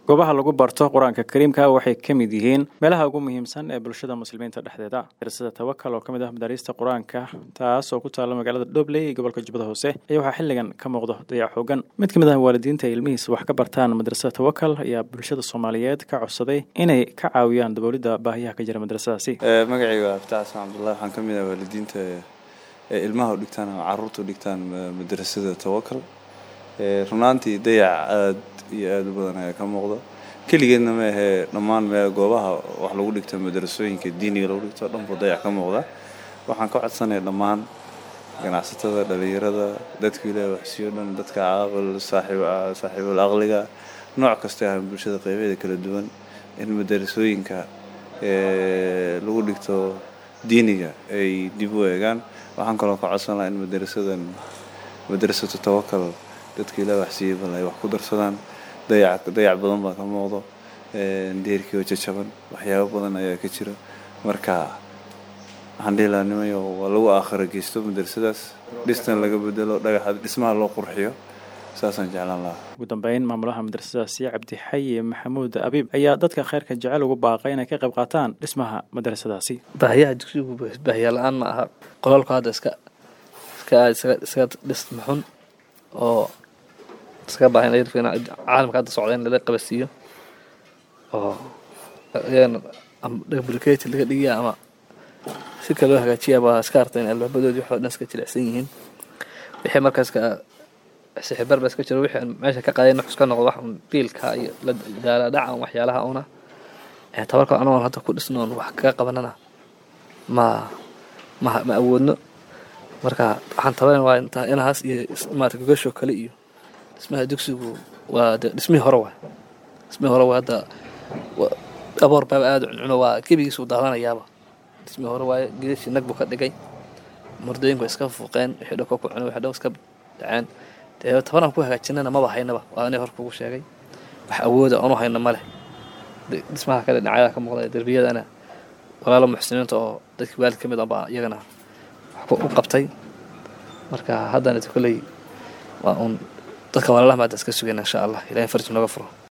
goobaha lagu barto qur-aanka kariimka waxay ka mid yihiin meelaha ugu muhiimsan ee bulshada muslimiinta dhexdeeda madrasada tawakal oo ka mid ah madaariista qur-aanka taas oo ku taalla magaalada dhobley ee gobolka jubbada hoose ayaa waxaa xilligan ka muuqdo dayac xoogan mid ka mid ah waalidiinta ay ilmihiis wax ka bartaan madrasada tawakal ayaa bulshada soomaaliyeed ka codsaday inay ka caawiyaan daboolidda baahiyaha ka jira madrasadaasi magacayga waa abtax xasan cabdullahi waxaan ka mid ah waalidiinta ee ilmaha u dhigtaan ama carruurta u dhigtaan madrasada tawakal runaantii dayac aad iyo aada u badan ayaa ka muuqda keligeedna ma ahee dhammaan meel goobaha wax lagu dhigto madrasooyinka diiniga lagu dhigto dhanbuu dayac ka muuqda waxaan ka codsanaya dhammaan ganacsatada dhalinyarada dadka ilaahi waxsiiyo dhan dadka caaqil saaxiibul aqliga nooc kasta ah bulshada qeybeeda kala duwan in madrasooyinka lagu dhigto diiniga ay dib u eegaan waxaan kaloo ka codsan lahaa in madrasadan madrasatu tawakal dadka ilaahi waxsiiyey bal ay wax ku darsadaan dayac dayac badan baa ka muuqdo deerkii oo jajaban waxyaabo badan ayaa ka jira marka waxaan dhihi lahaa nimayo waa lagu aakhira geysto madrasadaas dhistan laga bedelo dhagaxa dhismaha loo qurxiyo saasaan jeclaan lahaa ugu dambeyn maamulaha madrasadaasi cabdixayi maxamuud abiib ayaa dadka kheyrka jecel ugu baaqay inay ka qayb qaataan dhismaha madrasadaasi baahiyaha dugsigu baahiya la-aan ma aha qolalku hadda iska iska isaga isaga dhisma xun oo iskaga baahan caalamka hadda socda in lala qabasiiyo oo iyagana bulketi laga dhigiya ama si kale loo hagaajiya baa iska arta in albaabadoodii waxoo dhan iska jilicsan yihiin wixii markaas ka sixibar ba iska jiro wixii meesha ka qaaday nuxus ka noqdo wax un biilka iyo daala dhaca waxyaalaha una tabarka anoon hadda ku dhisnoon wax kaga qabanana ma ma ma awoodno marka waxaan taban waa intaa inahaas iyo maarata gogasho kale iyo dhismaha dugsigu waa de dhismihii hore waay dhismihii hore waa hadda aboor baaba aada cuncuno waa gebigiisu daadanayaaba dhismihii hore waaye geedashii nag buu ka dhigay murdooyinku iska fuuqeen wixii dhan ku cunay wixii dhan iska dhaceen dee tabanaan ku hagaajinana maba haynaba waa inay hor kugu sheegay wax awooda oonu hayno ma leh dhismaha kale dhinacyada ka muuqda derbiyadana walaalo muxsiniinta oo dadkii waalid ka mid ah baa iyagana wax u qabtay marka haddana kolley waa uun dadka walaalaha maada iska sugayna insha allah ilahay farji nooga furo